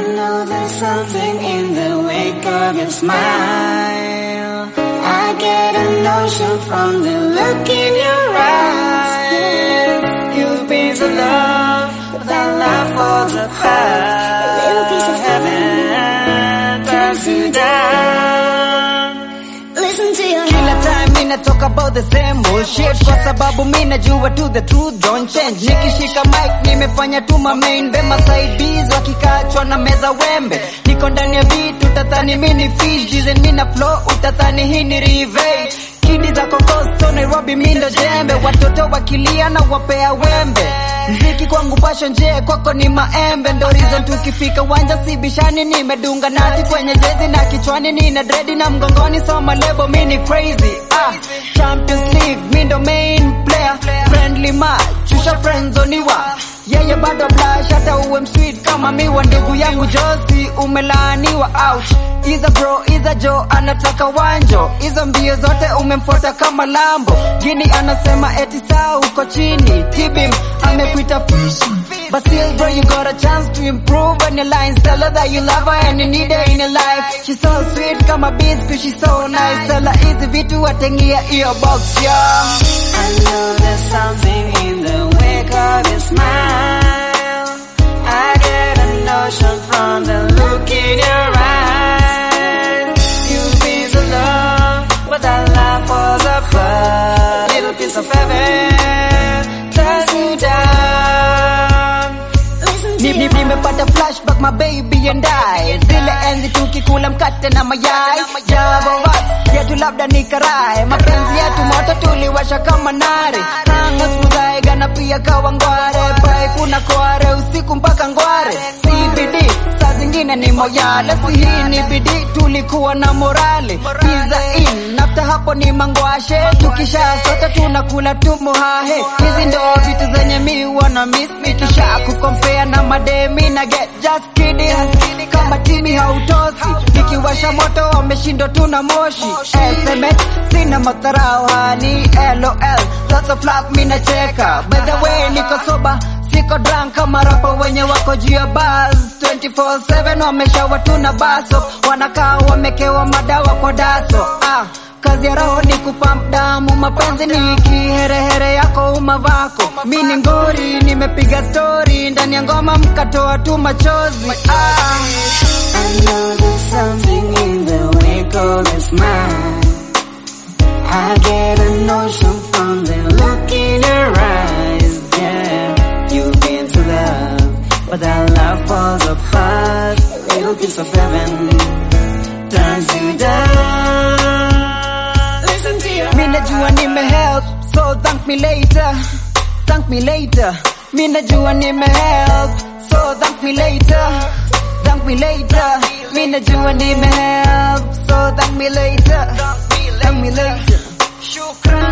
know there's something in the wake of your smile. I get a notion from the look in your eyes. You've been so love, but that love falls apart. A little piece of heaven turns you down. Listen to your Kila time mina talk about the same bullshit Kwa sababu mina jua to the truth don't change Nikishika mic nimefanya tu ma main Bema sidees wakikachwa na meza wembe Niko ndani ya beat utatani mini fish Dizen mina flow utatani hii ni revenge Kidi za kokosto Nairobi mindo jembe Watoto wakilia na wapea wembe Mziki kwangu passion je kwako ni maembe Ndo reason tukifika wanja sibishani Nimedunga nati kwenye jezi na kichwani Nina dredi na mgongoni soma lebo mini crazy ah, Champions League mindo main player Friendly match chusha friendzoniwa yeye bado blush hata uwe msweet kama miwa ndugu yangu Josi umelaaniwa ouch Iza bro iza jo anataka wanjo hizo mbio zote umemfuata kama lambo Gini anasema eti saa uko chini Tibim amekuita But still bro you got a chance to improve on your lines Tell her that you love her and you need her in your life She's so sweet kama biscuit she's so nice Tell her hizi vitu watengia iyo box yeah I know there's something in the wake of your smile. I get a notion from the look in your eyes. You've been so love, but that love falls apart. Little piece of heaven turns you down. Listen to Ni- ni- Nimepata flashback my baby and I Zile enzi tukikula mkate na mayai Java wax yetu labda ni karai Mapenzi yetu moto tuliwasha kama nare Tango smudhaiga na pia kawa ngware Pai kuna kware usiku mpaka ngware CBD saa zingine ni moyale Si hii ni bidii tulikuwa na morale Pizza in nafta hapo ni mangwashe Tukisha sote tunakula tu muhahe Hizi ndo vitu zenye mi wana miss Nikisha kukompea na mademi na get just kidding Kama timi hautosi Nikiwasha moto wameshindwa tu na moshi SMS sina matarao hani LOL Lots of love mi nacheka By the way niko soba Siko drunk kama rapa wenye wako juu ya buzz 24/7 wameshawa tu na baso Wanakaa wamekewa madawa kwa daso ah. Kazi ya roho ni kupamp damu, mapenzi ni kiherehere yako umavako. Mi ni ngori, nimepiga story ndani ya ngoma mkatoa tu machozi ah. I know there's something in the wake of your smile. I get a notion from the look in your eyes. Yeah, you've been to love, but that love falls apart. A little piece of heaven turns you down. Listen to your Mi najua nimehelp, so thank me later. Thank me later. Mi najua nimehelp, so thank me later. Thank me later. Mi najua nimehelp, so thank me later. Thank me later. Shukran.